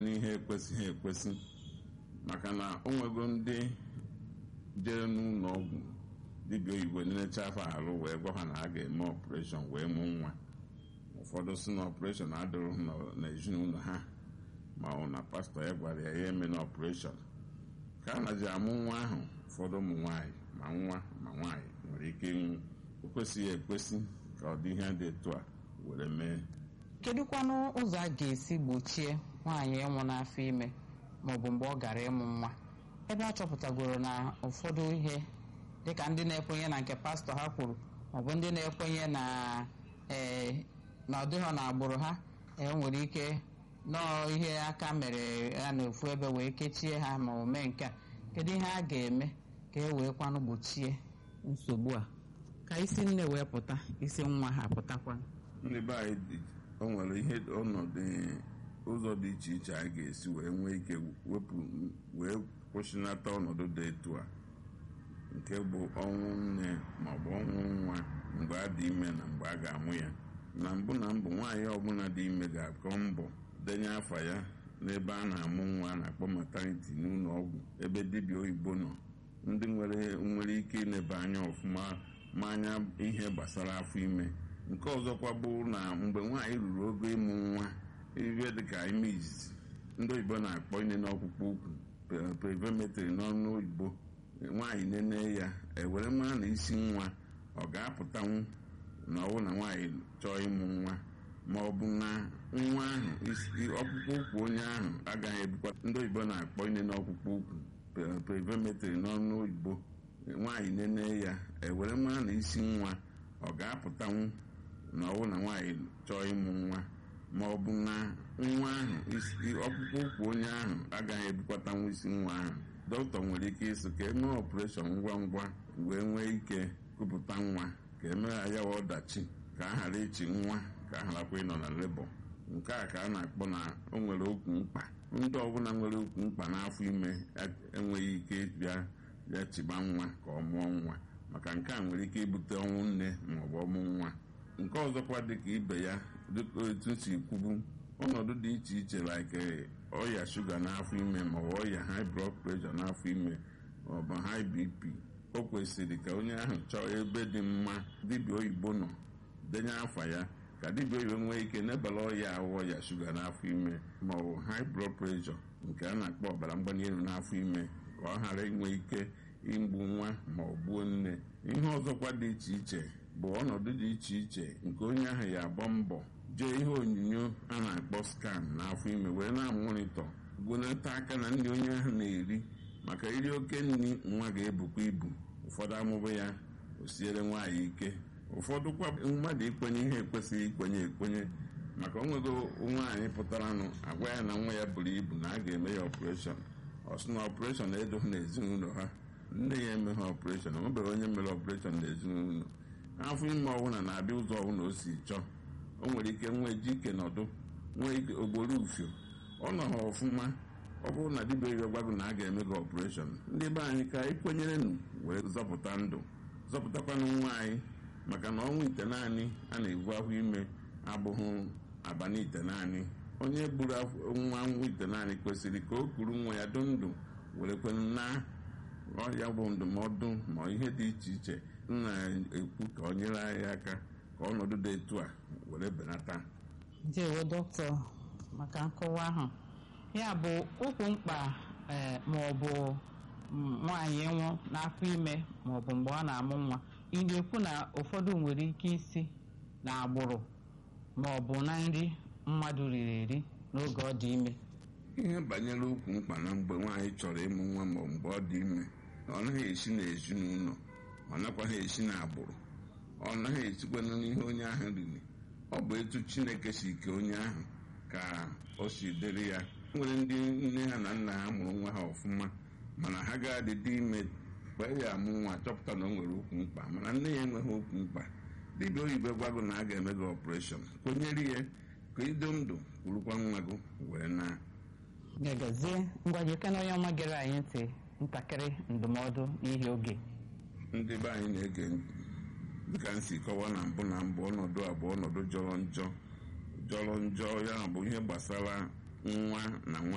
n'ihe ekwesịghị ekwesị maka na o nwego ndị jere n'ụlọ ọgwụ dibịa oyibo nenecha afọ arụ wee gwa ha na a ga-eme ọpụreshọn wee mụ nwa ụfọdụ si na ọpụreshọn adịrụ n'ezinụlọ ha ma ọ na pastọ ya gwara ya ya eme na ọpụreshọn ka a na ji amụ nwa ahụ ụfọdụ ụmụ nwaanyị ma nwa ma nwaanyị nwere ike ịnwụ o kwesịghị ekwesị ka ọ dị ihe dị etu a were mee kedụkwanụ ụzọ a ga-esi gbochie nwaanyị ịnwụ n'afọ ime maọbụ mgbe ọ gara ịmụ nwa ebe a chọpụtagoro na ụfọdụ ihe dịka ndị na-ekwenye na nke pastọ ha kwuru maọbụ ndị na-ekwenye na ee na ọ dịghọ na agbụrụ ha enwere ike nọọ ihe aka mere ya na ofu ebe wee kechie ha ma o mee nke a kedu ihe a ga-eme ka e wee kwanụ gbochie nsogbu a ka isi nne wee pụta isi nwa ha pụtakwa ndị be anyị dị- o nwere ihe ọnọdụ ụzọ dị iche iche anyị ga-esi wee nwee ike wepụ wee kwụsịnata ọnọdụ dị etu a nke bụ ọnwụ nne maọbụ ọnwụ nwa mgbe a dị ime na mgbe a ga-amụ ya na mbụ na mbụ nwaanyị ọbụla dị ime ga-akọ mbọ denye afa ya n'ebe a na-amụ nwa a na-akpọ maternity n'ụlọ ọgwụ ebe dibịa oyibo nọ ndị nwere nwere ike ileba anya ọfụma ma anya ihe gbasara afọ ime nke ọzọkwa bụ na mgbe nwaanyị ruru ogo ịmụ nwa ihe dịka ime izizi ndị oyibo na-akpọ ine n'ọkpụkpụ ukwu pe- prevemetry n'ọnụ oyibo nwaanyị nene ya ewere mara na isi nwa ọ ga-apụtanwu na ọwụ na nwaanyị chọọ ịmụ nwa ma ọ bụ na nwa ahụ isi- ọkpụkpụ ụkwụ onye ahụ agaghị ebukwa ndị oyibo na-akpọ ine n'ọkpụkpụ ukwu pe- prevemetry n'ọnụ oyibo nwaanyị nene ya ewere mara na isi nwa ọ ga-apụtanwu na ọwụ na nwaanyị chọọ ịmụ nwa ma ọ bụ na nwa ahụ isi- ọkpụkpụ ụkwụ onye ahụ agaghị ebukwatanwu isi nwa ahụ dọkịta nwere ike ịsị ka emee ọpụreshọn ngwa ngwa wee nwee ike kupụta nwa ka emee ya ọdachi ka a ghara ịchị nwa ka a gharakwa ịnọ na lebọ nke a ka a na-akpọ na o nwere okwu mkpa ndị ọbụla nwere okwu mkpa n'afọ ime enweghị ike bịa bịa chịba nwa ka ọ mụọ nwa maka nke a nwere ike ibute ọnwụ nne maọbụ ọmụ nwa nke ọzọkwa dịka ibe ya dịka otu si kwubu ọnọdụ dị iche iche like ọya shuga n'afọ ime maọbụ ọya high blood pressure n'afọ ime maọbụ high bp o kwesịrị ka onye ahụ chọọ ebe dị mma dibịa oyibo nọ denye afa ya ka dibịa oyibo nwee ike nebala ọya ahụ ọya shuga n'afọ ime maọbụ high blood pressure nke a na-akpọ ọbara mgbali elu n'afọ ime ka ọ ghara inwe ike igbu nwa ma ọ gbuo nne ihe ọzọkwa dị iche iche bụ ọnọdụ dị iche iche nke onye ahụ ya agba mbọ jee ihe onyonyo a na-akpọ skan n'afọ ime wee na-amụrịtọ gụnata aka na nri onye ahụ na-eri maka iri oke nri nwa ga-ebukwa ibu ụfọdụ amụbụ ya o siere nwaanyị ike ụfọdụ kwa mmadụ ikwenye ihe ekwesịghị ikwenye ekwenye maka onwego nwaanyị pụtaranụ agwa ya na nwa ya buru ibu na a ga-eme ya ọpụreshọn ọ sị na ọpụreshọn edoghị n'ezinụlọ ha nne ya emeghị ọpụreshọn onwebeghị onye mere ọpụreshọn n'ezinụlọ afọ ime ọbụla na-abịa ụzọ ọbụla o si chọọ o nwere ike nwee ji ike nọdụ nwee ike ogboro ufio ọ nọ ha ọfụma ọ bụrụ na dibịa oyibo gwago na a ga-eme gị ọpụreshọn ndị be anyị ka anyị kwenyere nụ wee zọpụta ndụ zọpụtakwanụ nwa anyị maka na ọnwa ite naanị a na-evu afọ ime abụghị abalị ite naanị onye buru afọ- nwa nwa ite naanị kwesịrị ka o kuru nwa ya dụ ndụ were kwenụ na ọya bụ ndụmọdụ ma ihe dị iche iche m na-ekwu ka ọ nyere anyị aka ka ọnọdụ dị etu a were benata ndewo dọkịta maka nkọwa ahụ ya bụ okwu mkpa ee ma ọ bụ mm, nwaanyị nwụ n'afọ ime ma ọ bụ mgbe ọ na-amụ nwa ị na-ekwu na ụfọdụ nwere ike isi na agbụrụ ma ọ bụ na nri mmadụ riri eri n'oge ọ dị ime ihe banyere okwu mkpa na mgbe nwaanyị chọrọ ịmụ nwa ma ọ mgbe ọ dị ime ọ naghị esi n'ezinụlọ ọ nakwaghị esi n'agbụrụ ọ naghị esikwana n'ihe onye ahụ riri ọ bụ etu chineke si ke onye ahụ ka o si dịrị ya nwere ndị nne ha na nna ha mụrụ nwa ha ọfụma mana ha ga-adị dị ime mgbe ya amụ nwa chọpụta na o nwere okwu mkpa mana nne ya enweghị okwu mkpa dibịa oyibo gwago na a ga-eme gị ọpụreshọn kwenyere ya ka ido ndụ kwurukwa nwa gị wee na gagazie ngwa jekena onye ọma gere anyị ntị ntakịrị ndụmọdụ n'ihi oge ndị be anyị na-ege ntị dịka m si kọwa na mbụ na mbụ ọnọdụ a bụ ọnọdụ jọrọ njọ jọrọ njọ ya bụ ihe gbasara nwa na nwa